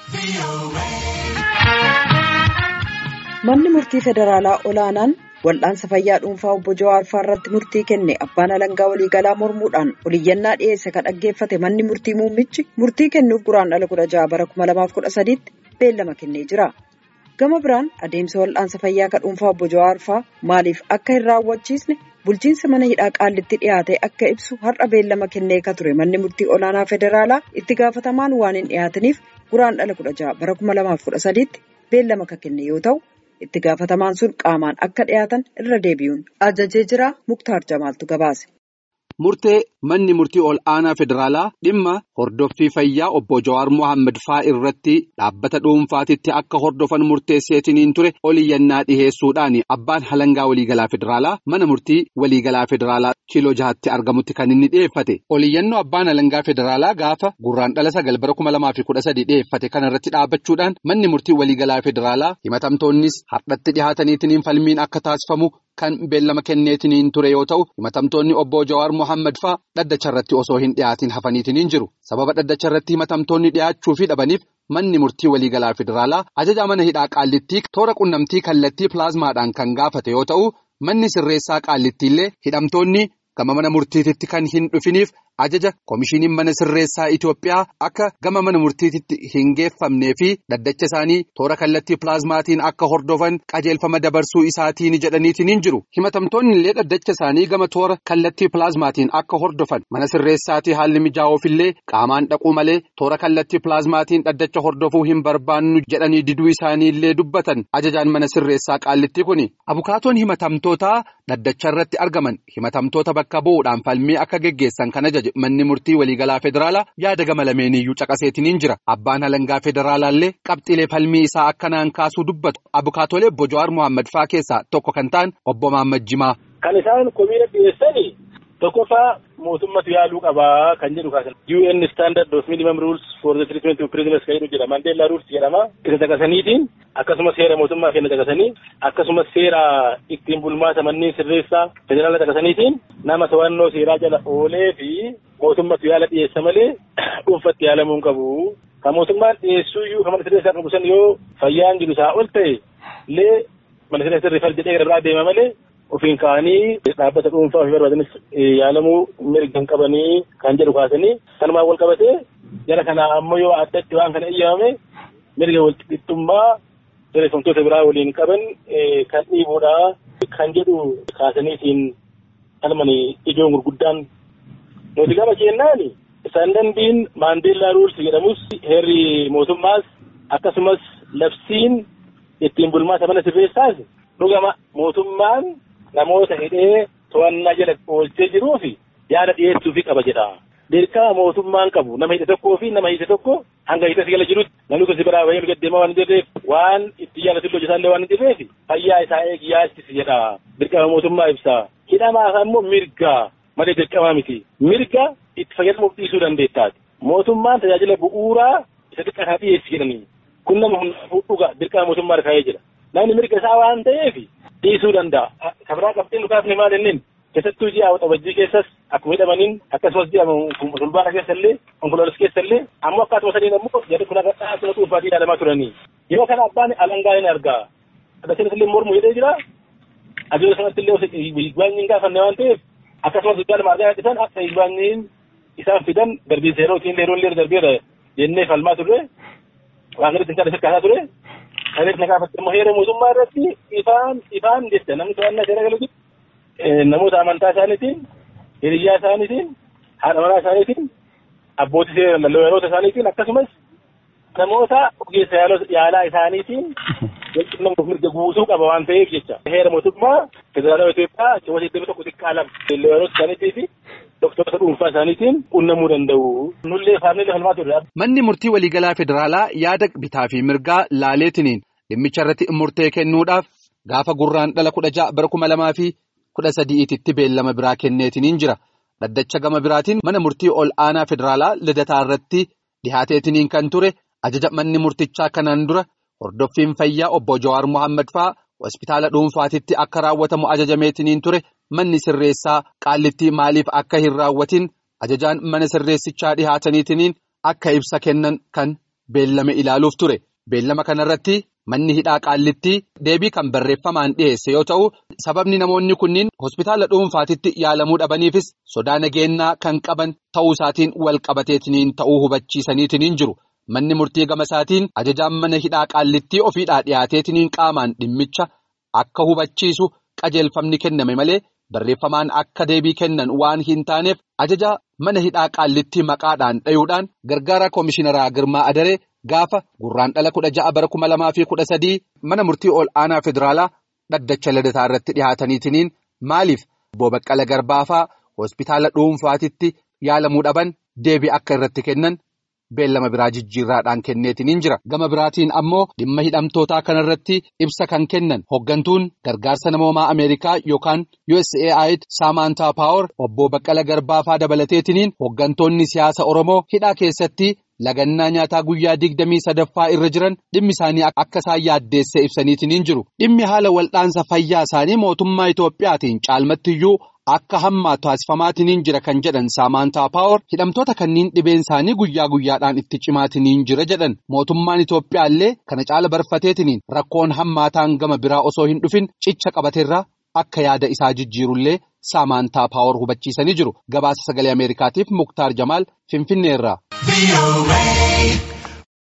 Manni murtii federaalaa olaanaan wal'aansa fayyaa dhuunfaa obbo Jawaar irratti murtii kenne abbaan alangaa waliigalaa mormuudhaan oliyyannaa dhiyeesse kan dhaggeeffate manni murtii muummichi murtii kennuuf guraandhala kudha jaha bara kuma lamaaf kudha sadiitti beellama kennee jira. Gama biraan adeemsa wal'aansa fayyaa kan dhuunfaa obbo Jawaar maaliif akka hin raawwachiisne bulchiinsa mana hidhaa qaallitti dhiyaate akka ibsu har'a beellama kennee ka ture manni murtii olaanaa federaalaa itti gaafatamaan waan hin dhiyaataniif guraandhala kudha jaha bara kuma lamaaf kudha sadiitti beellama ka kenne yoo ta'u. itti gaafatamaan sun qaamaan akka dhiyaatan irra deebi'uun ajajee jira muktaar jamaaltu gabaase. Murtee manni murtii ol aanaa federaalaa dhimma hordoffii fayyaa obbo Jawaar Mohaammed faa irratti dhaabbata dhuunfaatitti akka hordofan murteesseetiniin ture oliyyannaa dhiheessuudhaan abbaan halangaa waliigalaa federaalaa mana murtii waliigalaa federaalaa kiiloo jahatti argamutti kan inni dhiyeeffate. Oliyyannoo abbaan halangaa federaalaa gaafa gurraandhala sagal bara kuma lamaa fi kudha sadii dhiyeeffate kanarratti dhaabbachuudhaan manni murtii waliigalaa federaalaa himatamtoonnis hardhatti dhihaataniitiin falmiin akka taasifamu. Kan beellama kenneetiniin ture yoo ta'u himatamtoonni obbo Jawaar Mohaammed faa dhaddacha irratti osoo hin dhiyaatiin hafaniitiniin jiru sababa dhaddacha irratti himatamtoonni dhiyaachuu fi dhabaniif manni murtii waliigalaa federaalaa ajaja mana hidhaa qaallittii toora qunnamtii kallattii pilaazmaadhaan kan gaafate yoo ta'u manni sirreessaa qaallittiillee hidhamtoonni gama mana murtiititti kan hin dhufiniif ajaja koomishiniin mana sirreessaa Itoophiyaa akka gama mana murtiititti hin geeffamnee fi dhaddacha isaanii toora kallattii pilaazmaatiin akka hordofan qajeelfama dabarsuu isaatiin jedhaniitiin jiru. Himatamtoonni illee dhaddacha isaanii gama toora kallattii pilaazmaatiin akka hordofan mana sirreessaatii haalli mijaa'uufillee qaamaan dhaquu malee toora kallattii pilaazmaatiin dhaddacha hordofuu hin barbaannu jedhanii diduu isaanii illee dubbatan ajajaan mana sirreessaa qaallittii kuni. Abukaatoon himatamtootaa dhaddacha irratti argaman himatamtoota bakka bu'uudhaan falmii akka geggeessan kan ajaje. Manni murtii waliigalaa federaalaa yaada gama lameeniyyuu caqaseetiniin jira. Abbaan halangaa federaalaallee qabxiilee falmii isaa akkanaan kaasuu dubbatu. Abukaatolee obbo Jawaar Mohaammed faa keessaa tokko kan ta'an obbo Mohaammed Jimaa. Kan isaan komiira dhiyeessanii tokkoffaa mootummatu yaaluu qabaa kan jedhu kaasan. UN standard of minimum rules for the treatment of prisoners kan jedhu jedhama. Mandeellaa rules jedhama. Isa caqasaniitiin akkasumas seera mootummaa kenna caqasanii akkasumas seera ittiin bulmaata manneen sirreessaa federaala caqasaniitiin nama to'annoo seeraa jala oolee fi mootummatu yaala dhiyeessa malee dhuunfatti yaalamuu hin qabu. Kan mootummaan dhiyeessuu iyyuu kan mana sirreessaa qabu san yoo fayyaan jiru isaa ol ta'e illee mana sirreessaa sirreeffal jedhee gara biraa deema malee ofiin ka'anii dhaabbata dhuunfaa ofii barbaadanis yaalamuu mirga hin qabanii kan jedhu kaasanii kanumaan wal qabatee jara kanaa ammoo yoo addatti waan kana eeyyamame mirga wal qixxummaa sirreeffamtoota biraa waliin qaban kan dhiibuudha kan jedhu kaasaniitiin falmanii ijoon gurguddaan nuti gama kennaani istaandardiin maandeellaa ruulsi jedhamus heerri mootummaas akkasumas labsiin ittiin bulmaata mana sirreessaas dhugama mootummaan namoota hidhee to'annaa jala oolchee jiruu fi yaada dhiyeessuufi qaba jedha. Dirqama mootummaan qabu nama hidhe tokkoo fi nama hidhe tokko hanga hidhasi gala jirutti namni kun si biraa bahee gaddeemaa waan hin jirreef waan itti jaalatu hojjetaallee waan hin jirreef fayyaa isaa eegi yaachisi jedha. Dirqama mootummaa ibsa. Hidhamaaf ammoo mirga malee dirqamaa miti. Mirga itti fayyadamuuf dhiisuu dandeettaati. Mootummaan tajaajila bu'uuraa isa xiqqaa dhiyeessi jedhanii. Kun nama hundaafuu dhuga dirqama mootummaa kaa'ee jira. Namni mirga isaa waan ta'eef dhiisuu danda'a. Kabiraa qabxiin dhugaafni maal inneen keessattuu ji'a waxabajjii keessas akkuma hidhamaniin akkasumas ji'a fulbaana keessallee onkoloolessa keessallee ammoo akkaatuma sadiin ammoo jedhu kun akka asuma dhuunfaatii ilaalamaa turanii. Yeroo kana abbaan alangaa hin argaa. Addachiinas illee mormu jedhee jira. Adeemsa sanatti illee higbaanyi hin gaafanne waan ta'eef akkasumas guddaa lama argaa dhisan akka higbaanyiin isaan fidan darbiinsa yeroo ittiin yeroo illee darbeera jennee falmaa turre. Waan gadi ittiin isa kaasaa ture. Kanis na gaafatte immoo heera mootummaa irratti ifaan ifaan jecha namni to'annaa seera galuutti namoota amantaa isaaniitiin hiriyyaa isaaniitiin haadha manaa isaaniitiin abbootii seera lallabaloota isaaniitiin akkasumas namoota ogeessa yaalaa isaaniitiin walqunnamuuf mirga guutuu qaba waan ta'eef jecha heera mootummaa federaalaa Itoophiyaa keewwata iddoo tokko xiqqaa lama lallabaloota isaaniitii fi doktorota dhuunfaa isaaniitiin qunnamuu danda'u. Nullee faamnii falmaa turre. Manni murtii waliigalaa federaalaa yaada bitaa fi mirgaa laaleetiniin dhimmicha irratti murtee kennuudhaaf gaafa gurraandhala kudha ja'a bara kuma lamaa fi kudha sadi'iititti beellama biraa kenneetiniin jira. Dhaddacha gama biraatiin mana murtii ol aanaa federaalaa lidataa irratti dhihaateetiniin kan ture ajaja manni murtichaa kanaan dura hordoffiin fayyaa obbo Jawaar Mohaammed faa hospitaala dhuunfaatitti akka raawwatamu ajajameetiniin ture manni sirreessaa qaallittii maaliif akka hin raawwatin ajajaan mana sirreessichaa dhihaataniitiniin akka ibsa kennan kan beellame ilaaluuf ture. Beellama kanarratti manni hidhaa qaallittii deebii kan barreeffamaan dhiyeesse yoo ta'u sababni namoonni kunniin hospitaala dhuunfaatitti yaalamuu dhabaniifis sodaa nageenyaa kan qaban ta'uu isaatiin wal qabateetiniin ta'uu hubachiisaniitiniin jiru. Manni murtii gama isaatiin ajajaan mana hidhaa qaallittii ofiidhaa dhiyaateetiniin qaamaan dhimmicha akka hubachiisu qajeelfamni kenname malee barreeffamaan akka deebii kennan waan hin taaneef ajaja mana hidhaa qaallittii maqaadhaan dhayuudhaan gargaara koomishinaraa Girmaa Adaree. Gaafa gurraan dhala kudha ja'a bara kuma lamaa fi kudha sadii mana murtii ol aanaa federaalaa dhaddacha ladataa irratti dhihaataniitiniin maaliif obbo Baqqala Garbaafaa hospitaala dhuunfaatitti yaalamuu dhaban deebii akka irratti kennan beellama biraa jijjiirraadhaan kenneetiniin jira. Gama biraatiin ammoo dhimma hidhamtootaa kanarratti ibsa kan kennan hoggantuun gargaarsa namoomaa Ameerikaa yookaan USAID Saamantaa Paawar obbo Baqqala Garbaafaa dabalateetiniin hoggantoonni siyaasa Oromoo hidhaa keessatti. Lagannaa nyaataa guyyaa digdamii sadaffaa irra jiran dhimmi isaanii akka isaan yaaddeesse ibsaniitiin jiru. Dhimmi haala wal'aansa fayyaa isaanii mootummaa Itoophiyaatiin caalmattiyyuu akka hammaa taasifamaatiin jira kan jedhan Saamantaa Paawar hidhamtoota kanniin dhibeen isaanii guyyaa guyyaadhaan itti cimaatiin jira jedhan mootummaan Itoophiyaallee kana caala barfateetiin rakkoon hammaataan gama biraa osoo hin dhufin cicha qabateerraa akka yaada isaa jijjiirullee Saamantaa Paawar hubachiisanii jiru. Gabaasa sagalee Ameerikaatiif Muktaar Jamaal Finfinneerraa.